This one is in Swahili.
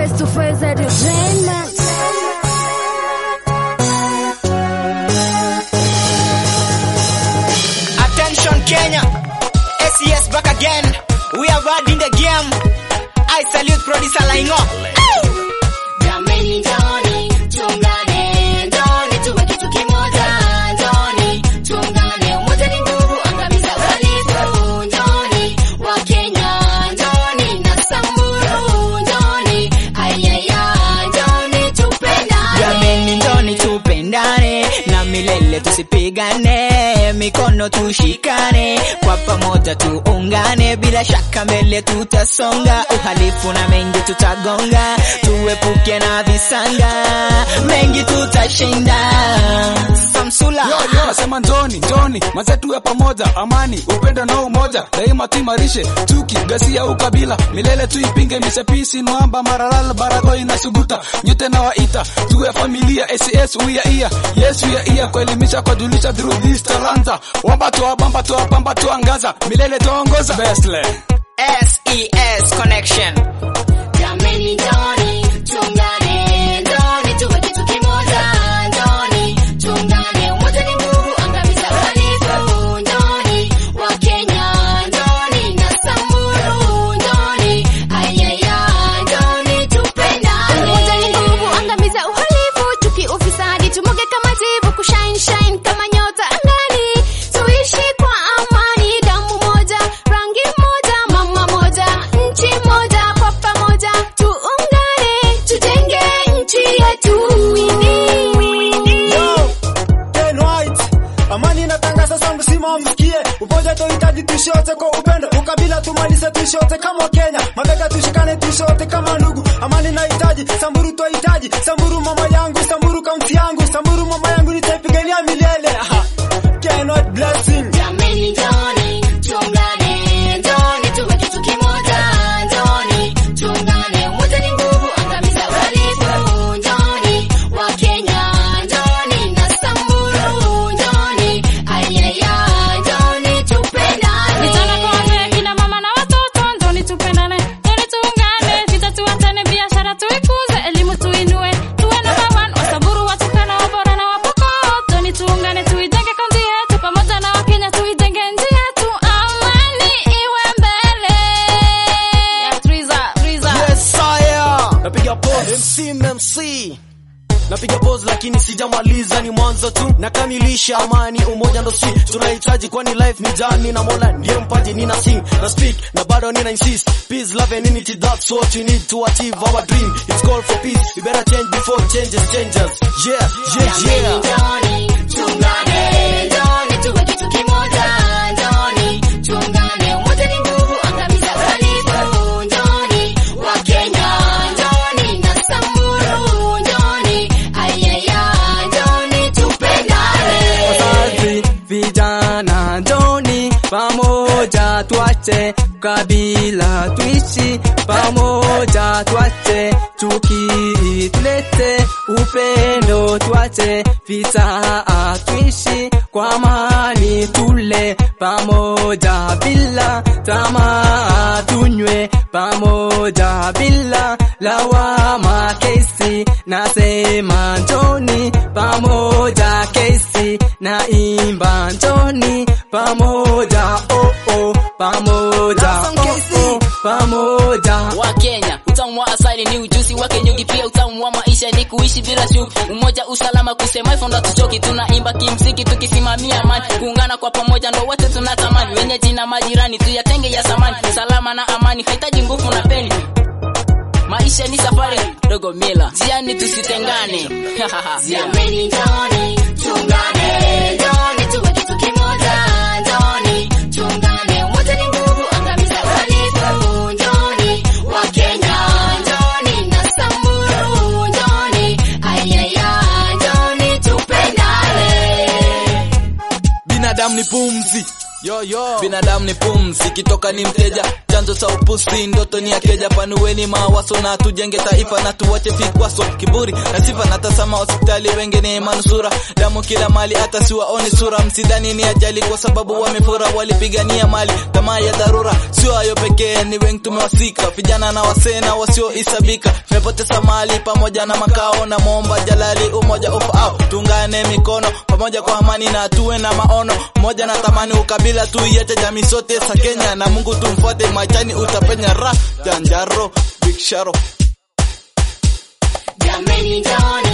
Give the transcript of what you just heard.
face to face entertainment. Attention Kenya, SES back again. We are bad in the game. I salute producer Laingo. Jameni njoni, tuungane, njoni tuwe kitu kimoja, njoni tuungane, umoja ni nguvu, angamiza uhalifu, njoni Wakenya, njoni na Samburu, njoni ayaya, njoni tupendane. Jameni njoni tupendane na milele tusipigane, mikono tushikane, kwa pamoja tuungane, bila shaka mbele tutasonga, uhalifu na mengi tutagonga, tuepuke na visanga, mengi tutashinda. Samsula Yo, yo, nasema njoni njoni maze tuwe pamoja amani upendo na umoja daima tuimarishe chuki gasia ukabila milele tuipinge misepisi nwamba maralal baragoi na suguta nyote na waita tuwe familia ss uya iya yes uya iya kuelimisha kujulisha through this talanta wamba toa bamba toa pamba tuangaza milele tuongoza bestle SES Connection. Jameni njoni, tuungane, njoni tuwe kitu kimoja, njoni tuungane, umoja ni nguvu, angamiza uhalifu, njoni Wakenya, njoni na Samburu, njoni ayaya, njoni tupendane. Umoja ni nguvu, angamiza uhalifu, chuki, ufisadi, tumuge kama jivu, kushine shine kama nyota angani, tuishi kwa amani, damu moja, rangi moja, mama moja, nchi moja, kwa pamoja tuungane, tujenge nchi yetu. Yo, Ken White, amani inatangaza sasa, msima msikie. Umoja tuhitaji tuishi wote kwa upendo, ukabila tumalize, tuishi wote kama Kenya, mabega tushikane, tuishi wote kama ndugu. Amani nahitaji, Samburu twahitaji, Samburu mama yangu, Samburu kaunti yangu, Samburu mama yangu, nitaipigania milele. Aha. Ken White blessing. Jameni njoni, tuungane, njoni tuwe kitu kimoja, njoni tuungane, umoja ni nguvu, angamiza uhalifu, njoni Wakenya, njoni na Samburu, njoni ayaya, njoni tupendane. Vijana kwa wazee, kina mama na watoto, njoni tupendane, njoni tuungane, vita tuachane, biashara tuikuze, elimu tuinue, tuwe number one, Wasamburu, Waturkana, Wabora na Wapokot, njoni tuungane, tuijenge kaunti yetu, pamoja na Wakenya tuijenge nchi yetu, amani iwe mbele. Ya Triza, Triza. Yes, sire. Napiga pose MC MC Napiga pose lakini sijamaliza, ni mwanzo tu, nakamilisha. Amani, umoja ndo si tunahitaji, kwani life ni jani na Mola ndiye mpaji. Nina sing na speak na bado nina insist, peace love and unity, that's what you need to achieve our dream. It's call for peace, we better change before changes changes. Yeah, yeah, Jameni yeah. njoni, tuungane, njoni tuwe kitu kimoja, njoni tuungane, umoja ni nguvu, angamiza uhalifu, njoni Wakenya, njoni na Samburu, njoni ayaya, njoni tupendane. Wazazi, vijana, njoni pamoja, tuache kabila, tuishi pamoja, tuache chuki, tulete upendo, tuache vita, tuishi kwa amani, tule pamoja bila tamaa, tunywe pamoja bila lawama. Kesi nasema njoni pamoja, kesi na imba njoni pamoja, oh oh, pamoja, oh oh, pamoja. wa Kenya. Utamu wa asali ni ujuzi wake nyuki, pia utamu wa maisha ni kuishi bila chuki. Umoja, usalama, kusema hivyo ndo tuchoki. Tunaimba kimziki tukisimamia amani, kuungana kwa pamoja ndo wote tunatamani. Wenyeji na majirani tuyatenge ya samani, salama na amani hahitaji nguvu na peni. Maisha ni safari dogo mila, jiani tusitengane. Jameni njoni, tuungane, njoni tuwe kitu kimoja, njoni tuungane, umoja ni nguvu, angamiza uhalifu, njoni Wakenya, njoni na Samburu, njoni ayaya, njoni tupendane. Binadamu ni pumzi, Yo, yo. Binadamu ni pumzi, kitoka ni mteja, chanzo cha upusi, ndoto ni akeja. Panuweni mawazo na tujenge taifa na tuwache vikwaso, kiburi na sifa. Natazama hospitali, wengi ni manusura, damu kila mali, hata siwaoni sura. Msidhani ni ajali kwa sababu wamefura, walipigania mali, tamaa ya dharura. Sio hayo pekee, ni wengi tumewasika, vijana na wasee na wasiohisabika. Tumepoteza mali pamoja na makao, na momba jalali umoja ufaao. Tungane mikono pamoja kwa amani na tuwe na maono moja na tamani ukabila tuiache jamii sote za Kenya na Mungu tumfuate machani utapenya ra janjaro big sharo Jameni njooni